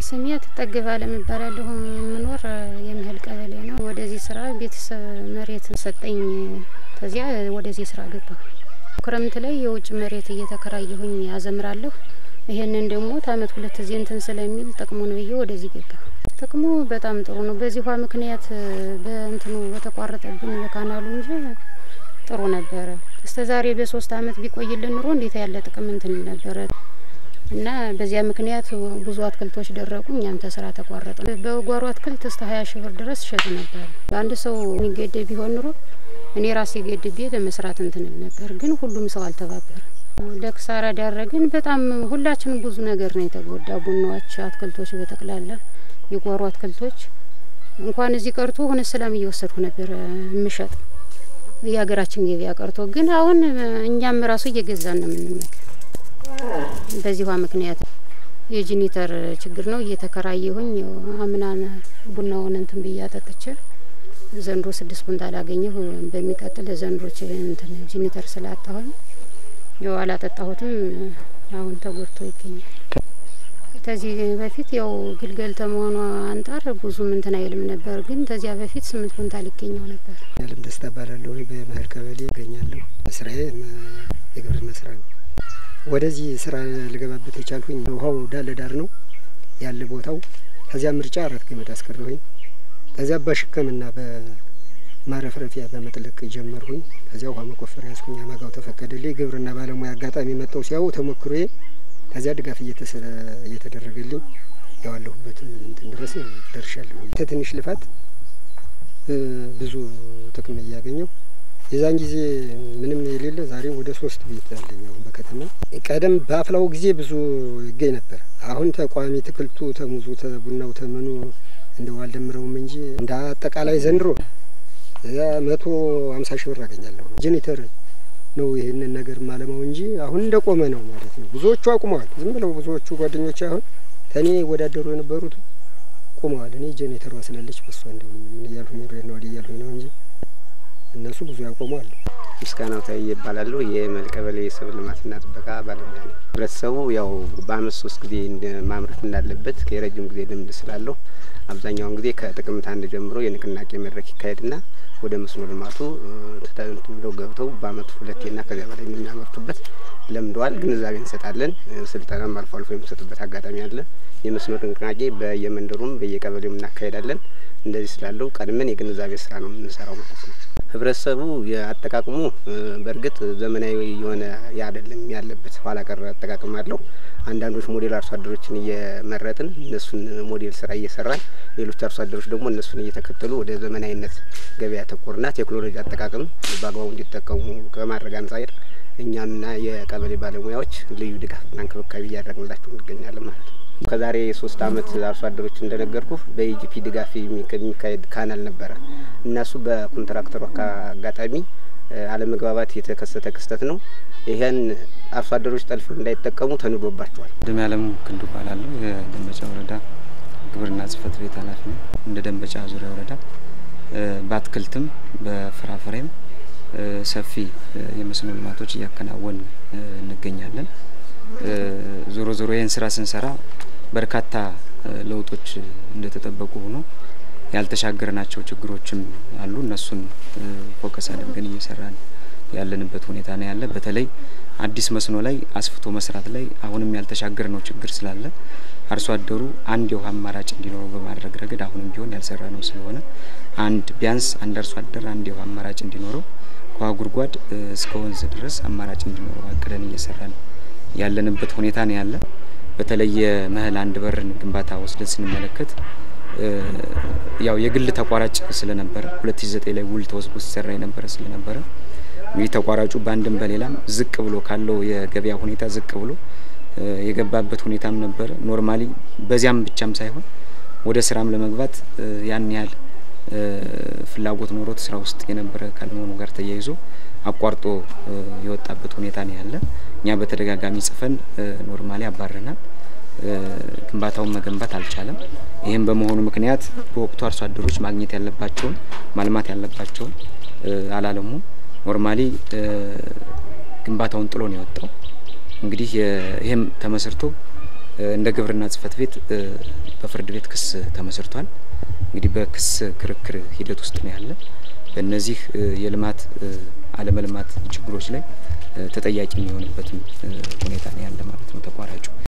ስሜ ትጠገብ አለም እባላለሁ። የምኖር የምህል ቀበሌ ነው። ወደዚህ ስራ ቤተሰብ መሬት ሰጠኝ። ከዚያ ወደዚህ ስራ ገባሁ። ክረምት ላይ የውጭ መሬት እየተከራየሁኝ አዘምራለሁ። ይሄንን ደግሞ ታመት ሁለት ጊዜ እንትን ስለሚል ጥቅሙን ብዬ ወደዚህ ገባሁ። ጥቅሙ በጣም ጥሩ ነው። በዚህ ውሃ ምክንያት በእንትኑ በተቋረጠብን በካናሉ እንጂ ጥሩ ነበረ። እስከ ዛሬ በሶስት አመት ቢቆይልን ኑሮ እንዴት ያለ ጥቅም እንትን ነበረ እና በዚያ ምክንያት ብዙ አትክልቶች ደረቁ። እኛም ተስራ ተቋረጠ። በጓሮ አትክልት እስከ ሀያ ሺህ ብር ድረስ ሸጥ ነበር። በአንድ ሰው የሚገደብ ቢሆን ኑሮ እኔ ራሴ ገድቤ ለመስራት እንትንል ነበር። ግን ሁሉም ሰው አልተባበረ። ለክሳራ ዳረግን። በጣም ሁላችንም ብዙ ነገር ነው የተጎዳ። ቡናዎች፣ አትክልቶች በጠቅላላ የጓሮ አትክልቶች እንኳን እዚህ ቀርቶ ሆነ ሰላም እየወሰድኩ ነበር የምሸጥ የሀገራችን ገበያ ቀርቶ ግን አሁን እኛም ራሱ እየገዛን ነው የምንመገብ። በዚህ ውሃ ምክንያት የጂኒተር ችግር ነው። እየተከራየሁኝ አምናን ቡናውን እንትን ብዬ አጠጥቼ ዘንድሮ ስድስት ኩንታል አገኘሁ። በሚቀጥል ዘንድሮች እንትን ጂኒተር ስላጣሁኝ ያው አላጠጣሁትም። አሁን ተጎድቶ ይገኛል። ከዚህ በፊት ያው ግልገል ተመሆኑ አንጣር ብዙም እንትን አይልም ነበር፣ ግን ከዚያ በፊት ስምንት ኩንታል ይገኘው ነበር። ያለም ደስታ እባላለሁ። በመህል ቀበሌ እገኛለሁ። ስራዬ የግብርና ስራ ነው። ወደዚህ ስራ ልገባበት የቻልኩኝ ውሀው ዳር ለዳር ነው ያለ ቦታው። ከዚያ ምርጫ አራት ገመድ አስቀረሁኝ። ከዚያ በሽከምና በማረፍረፊያ በመጥለቅ ጀመርሁኝ። ከዚያ ውሀ መቆፈር ያዝኩኝ። አማጋው ተፈቀደልኝ። ግብርና ባለሙያ አጋጣሚ መጥተው ሲያው ተሞክሮዬ ከዚያ ድጋፍ እየተደረገልኝ ያዋለሁበት እንትን ድረስ ደርሻለሁ። ትንሽ ልፋት ብዙ ጥቅም እያገኘው የዛን ጊዜ ምንም የሌለ ዛሬ ወደ ሶስት ቤት አለኝ። አሁን በከተማ ቀደም በአፍላው ጊዜ ብዙ ይገኝ ነበር። አሁን ተቋሚ ትክልቱ ተሙዙ ተቡናው ተምኑ እንደው አልደምረውም እንጂ እንደ አጠቃላይ ዘንድሮ መቶ አምሳ ሺህ ብር አገኛለሁ። ጄኔተር ነው ይህንን ነገር ማለማው እንጂ አሁን እንደ ቆመ ነው ማለት ነው። ብዙዎቹ አቁመዋል። ዝም ብለው ብዙዎቹ ጓደኞች አሁን ተኔ ይወዳደሩ የነበሩት ቁመዋል። እኔ ጄኔተሯ ስላለች በሷ እንደው ምን እያልሁኝ ነው ወዲህ እያልሁኝ ነው እንጂ እነሱ ብዙ ያቆሙ አሉ። ምስጋናው ታዬ ይባላለሁ። የመህል ቀበሌ የሰብል ልማትና ጥበቃ ባለሙያ ነው። ህብረተሰቡ ያው በአመት ሶስት ጊዜ ማምረት እንዳለበት የረጅም ጊዜ ልምድ ስላለው አብዛኛውን ጊዜ ከጥቅምት አንድ ጀምሮ የንቅናቄ መድረክ ይካሄድና ወደ መስኖ ልማቱ ብለው ገብተው በአመቱ ሁለቴና ከዚያ በላይ የሚያመርቱበት ለምደዋል። ግንዛቤ እንሰጣለን። ስልጠናም አልፎ አልፎ የምንሰጥበት አጋጣሚ አለ። የመስኖ ንቅናቄ በየመንደሩም በየቀበሌው እናካሄዳለን። እንደዚህ ስላለው ቀድመን የግንዛቤ ስራ ነው የምንሰራው ማለት ነው። ህብረተሰቡ የአጠቃቅሙ በእርግጥ ዘመናዊ የሆነ አይደለም ያለበት ኋላ ቀር አጠቃቅም አለው። አንዳንዶች ሞዴል አርሶ አደሮችን እየመረጥን እነሱን ሞዴል ስራ እየሰራን ሌሎች አርሶ አደሮች ደግሞ እነሱን እየተከተሉ ወደ ዘመናዊነት ገበያ ተኮርና ቴክኖሎጂ አጠቃቀም በአግባቡ እንዲጠቀሙ ከማድረግ አንጻር እኛምና የቀበሌ ባለሙያዎች ልዩ ድጋፍና እንክብካቤ እያደረግንላቸው እንገኛለን ማለት ነው። ከዛሬ ሶስት አመት አርሶ አደሮች እንደነገርኩ በኢጂፒ ድጋፍ የሚካሄድ ካናል ነበረ። እነሱ በኮንትራክተሩ አጋጣሚ አለመግባባት የተከሰተ ክስተት ነው። ይህን አርሶ አደሮች ጠልፈው እንዳይጠቀሙ ተንዶባቸዋል። ደም ያለም ክንዱ እባላለሁ። የደንበጫ ወረዳ ግብርና ጽህፈት ቤት ኃላፊ ነው። እንደ ደንበጫ ዙሪያ ወረዳ በአትክልትም በፍራፍሬም ሰፊ የመስኖ ልማቶች እያከናወን እንገኛለን። ዞሮ ዞሮ ይህን ስራ ስንሰራ በርካታ ለውጦች እንደተጠበቁ ሆኖ ያልተሻገርናቸው ችግሮችም አሉ። እነሱን ፎከስ አድርገን እየሰራን ያለንበት ሁኔታ ነው ያለ። በተለይ አዲስ መስኖ ላይ አስፍቶ መስራት ላይ አሁንም ያልተሻገር ነው ችግር ስላለ አርሶ አደሩ አንድ የውሃ አማራጭ እንዲኖረው በማድረግ ረገድ አሁንም ቢሆን ያልሰራ ነው ስለሆነ አንድ ቢያንስ አንድ አርሶ አደር አንድ የውሃ አማራጭ እንዲኖረው ከውሃ ጉድጓድ እስከ ወንዝ ድረስ አማራጭ እንዲኖረው አቅደን እየሰራን ያለንበት ሁኔታ ነው ያለ። በተለይ የመህል አንድ በርን ግንባታ ወስደን ስንመለከት ያው የግል ተቋራጭ ስለነበረ 2009 ላይ ውል ተወስዶ ሲሰራ የነበረ ስለነበረ እንግዲህ ተቋራጩ በአንድም በሌላም ዝቅ ብሎ ካለው የገበያ ሁኔታ ዝቅ ብሎ የገባበት ሁኔታም ነበረ። ኖርማሊ በዚያም ብቻም ሳይሆን ወደ ስራም ለመግባት ያን ያህል ፍላጎት ኖሮት ስራ ውስጥ የነበረ ካለመሆኑ ጋር ተያይዞ አቋርጦ የወጣበት ሁኔታ ነው ያለ። እኛ በተደጋጋሚ ጽፈን ኖርማሊ አባረናል። ግንባታውን መገንባት አልቻለም። ይህም በመሆኑ ምክንያት በወቅቱ አርሶ አደሮች ማግኘት ያለባቸውን ማልማት ያለባቸውን አላለሙም። ኖርማሊ ግንባታውን ጥሎ ነው የወጣው። እንግዲህ ይህም ተመስርቶ እንደ ግብርና ጽሕፈት ቤት በፍርድ ቤት ክስ ተመስርቷል። እንግዲህ በክስ ክርክር ሂደት ውስጥ ነው ያለ። በእነዚህ የልማት አለመልማት ችግሮች ላይ ተጠያቂ የሚሆንበትም ሁኔታ ነው ያለ ማለት ነው ተቋራጩ